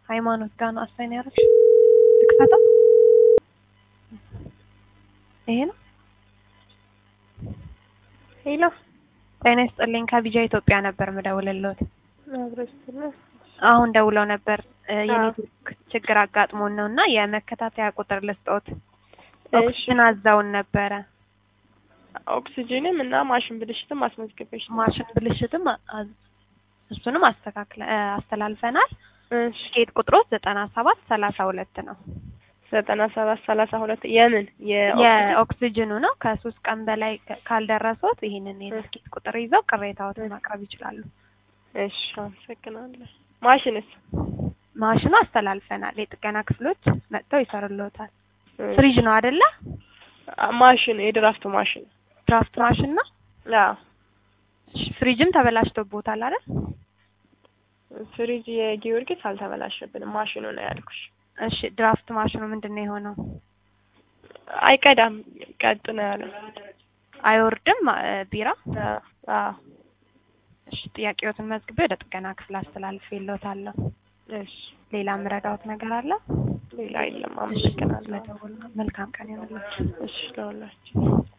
ሃይማኖት ጋር ነው አሳይን ያደረግሽ? ልክፈተው? ይሄ ነው። ሄሎ ጤና ይስጥልኝ። ከቢጃ ኢትዮጵያ ነበር ምደውልልዎት። አብረስትነ አሁን ደውለው ነበር የኔትወርክ ችግር አጋጥሞን ነው እና የመከታተያ ቁጥር ልስጦት። ኦክሲጅን አዛውን ነበረ። ኦክሲጅንም እና ማሽን ብልሽትም አስመዝግበሽ ነው። ማሽን ብልሽትም አዝ- እሱንም አስተካክለ አስተላልፈናል። እሺ ኬት ቁጥሮ ዘጠና ሰባት ሰላሳ ሁለት ነው። ዘጠና ሰባት ሰላሳ ሁለት የምን የኦክሲጅን የኦክሲጅኑ ነው። ከሶስት ቀን በላይ ከ- ካልደረሶት ይህንን የትኬት ቁጥር ይዘው ቅሬታዎትን ማቅረብ ይችላሉ። እሺ አመሰግናለሁ። ማሽንስ ማሽኑ አስተላልፈናል። የጥገና ክፍሎች መጥተው ይሰሩልዎታል። ፍሪጅ ነው አይደለ? ማሽን የድራፍት ማሽን ድራፍት ማሽን ነው። አዎ እሺ፣ ፍሪጅም ተበላሽቶቦታል አይደል? ፍሪጅ የጊዮርጊስ አልተበላሸብንም ማሽኑ ነው ያልኩሽ እሺ፣ ድራፍት ማሽኑ ምንድን ነው የሆነው? አይቀዳም ቀጥ ነው ያለው አይወርድም አ- ቢራ። አዎ አዎ እሺ፣ ጥያቄዎትን መዝግቤ ወደ ጥገና ክፍል አስተላልፌልዎታለሁ። እሺ ሌላ ምረዳዎት ነገር አለ? ሌላ የለም አመሰግናለሁ ስለደወሉ መልካም ቀን ይሁንልዎት። እሺ ለሁላችሁ